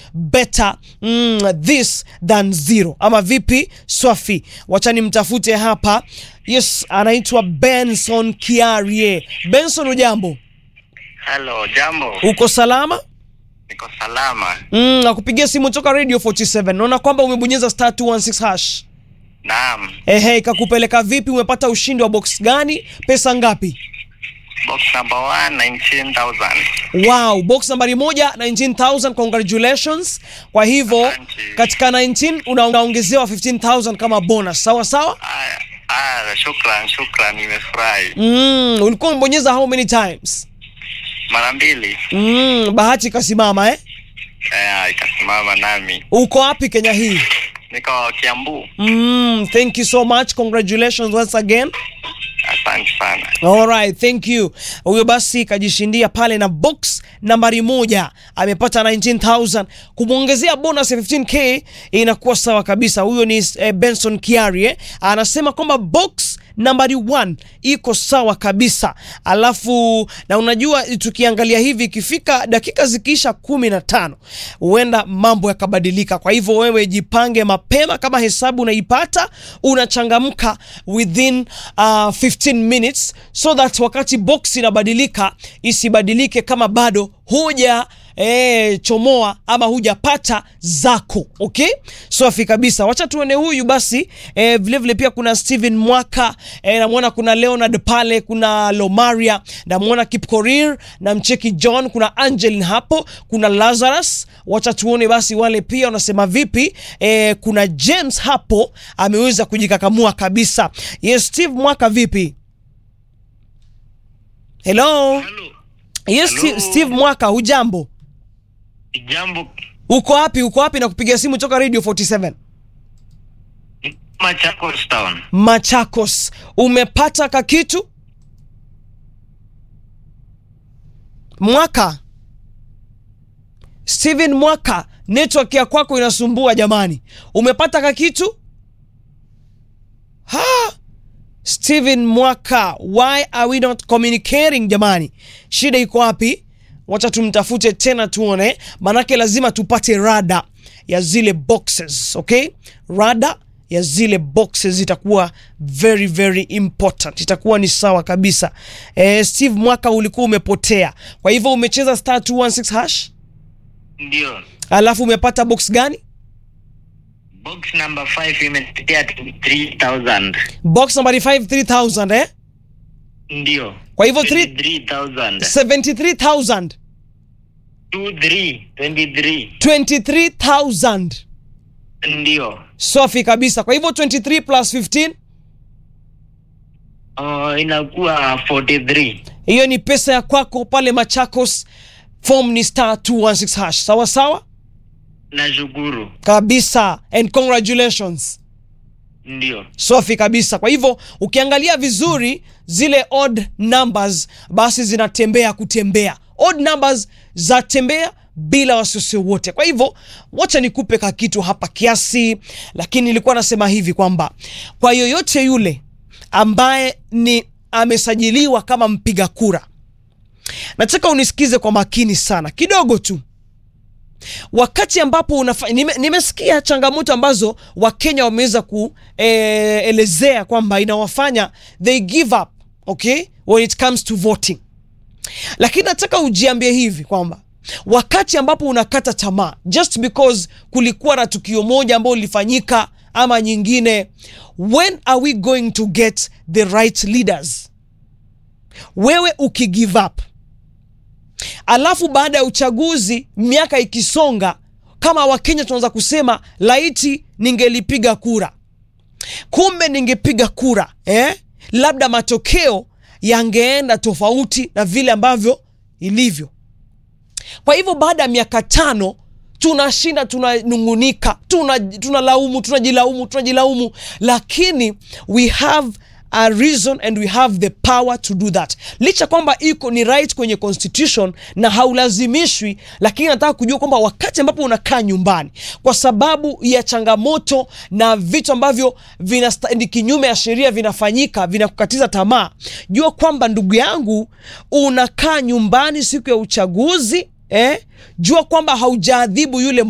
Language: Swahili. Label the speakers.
Speaker 1: better mm, this than zero ama vipi swafi wacha nimtafute hapa yes anaitwa benson kiarie benson ujambo
Speaker 2: Halo, jambo.
Speaker 1: uko salama
Speaker 2: Niko salama.
Speaker 1: mm, nakupigia simu toka radio 47 naona kwamba umebonyeza star 216 hash
Speaker 2: Naam.
Speaker 1: ehe ikakupeleka vipi umepata ushindi wa box gani pesa ngapi
Speaker 2: Box number one, 19,000.
Speaker 1: wow box nambari moja 19000 congratulations kwa hivyo
Speaker 2: Asante.
Speaker 1: katika 19 una- unaongezewa 15000 kama bonus sawa sawa
Speaker 2: Aya, aya, shukran, shukran, nimefurahi.
Speaker 1: mm, ulikuwa umebonyeza how many times
Speaker 2: Mara mbili.
Speaker 1: mm, bahati ikasimama eh
Speaker 2: Eh, ikasimama nami.
Speaker 1: uko wapi kenya hii
Speaker 2: Niko Kiambu.
Speaker 1: mm, thank you so much congratulations once again
Speaker 2: Asante sana.
Speaker 1: Alright, thank you. Huyo basi kajishindia pale na box nambari moja amepata 19000 kumwongezea bonus ya 15k inakuwa sawa kabisa. Huyo ni eh, Benson Kiari eh. Anasema kwamba box nambari 1 iko sawa kabisa. Alafu na unajua tukiangalia hivi ikifika dakika zikiisha kumi na tano huenda mambo yakabadilika. Kwa hivyo wewe jipange mapema, kama hesabu unaipata unachangamka within uh, 15 minutes so that wakati box inabadilika isibadilike kama bado huja E, chomoa ama hujapata zako okay safi kabisa wacha tuone huyu basi e, vile vile pia kuna Steven Mwaka e, namwona kuna Leonard pale kuna Lomaria namwona Kipkorir na mcheki John kuna Angelin hapo kuna Lazarus wacha tuone basi wale pia wanasema vipi e, kuna James hapo ameweza kujikakamua kabisa yes Steve Mwaka vipi hello yes
Speaker 2: Hello.
Speaker 1: Steve, Steve Mwaka hujambo
Speaker 2: Jambo.
Speaker 1: uko wapi uko wapi na kupigia simu toka radio 47
Speaker 2: Machakos Town.
Speaker 1: Machakos umepata kakitu Mwaka Steven Mwaka network ya kwako inasumbua jamani umepata kakitu ha Steven Mwaka why are we not communicating jamani shida iko wapi wacha tumtafute tena tuone manake lazima tupate rada ya zile boxes okay rada ya zile boxes itakuwa very very important itakuwa ni sawa kabisa eh, steve mwaka ulikuwa umepotea kwa hivyo umecheza star 216 hash
Speaker 2: Ndio.
Speaker 1: alafu umepata box gani
Speaker 2: Box number 5 imetetea 3,000.
Speaker 1: box nambari 5 3000 eh?
Speaker 2: Ndio.
Speaker 1: Kwa hivyo three-
Speaker 2: 23,000.
Speaker 1: 73000
Speaker 2: 23, 23.
Speaker 1: 23000
Speaker 2: Ndio.
Speaker 1: safi kabisa kwa hivyo 23 plus 15
Speaker 2: Uh, inakuwa 43.
Speaker 1: hiyo ni pesa ya kwako pale machakos form ni star 216 hash sawa sawa
Speaker 2: Nashukuru.
Speaker 1: kabisa and congratulations
Speaker 2: Ndio.
Speaker 1: safi kabisa kwa hivyo ukiangalia vizuri zile odd numbers basi zinatembea kutembea odd numbers zatembea bila wasiwasi wote kwa hivyo wacha nikupe ka kitu hapa kiasi lakini nilikuwa nasema hivi kwamba kwa yoyote yule ambaye ni amesajiliwa kama mpiga kura nataka unisikize kwa makini sana kidogo tu wakati ambapo unafa, nime, nimesikia changamoto ambazo wakenya wameweza kuelezea kwamba inawafanya they give up okay when it comes to voting lakini nataka ujiambie hivi kwamba wakati ambapo unakata tamaa just because kulikuwa na tukio moja ambalo lilifanyika ama nyingine when are we going to get the right leaders wewe ukigive up alafu baada ya uchaguzi miaka ikisonga kama wakenya tunaweza kusema laiti ningelipiga kura kumbe ningepiga kura eh? labda matokeo yangeenda tofauti na vile ambavyo ilivyo kwa hivyo baada ya miaka tano tunashinda tunanungunika tunalaumu tuna tunalaumu, tunajilaumu tunajilaumu lakini we have a reason and we have the power to do that licha kwamba iko ni right kwenye constitution na haulazimishwi lakini nataka kujua kwamba wakati ambapo unakaa nyumbani kwa sababu ya changamoto na vitu ambavyo vinasta- ni kinyume ya sheria vinafanyika vinakukatiza tamaa jua kwamba ndugu yangu unakaa nyumbani siku ya uchaguzi eh? jua kwamba haujaadhibu yule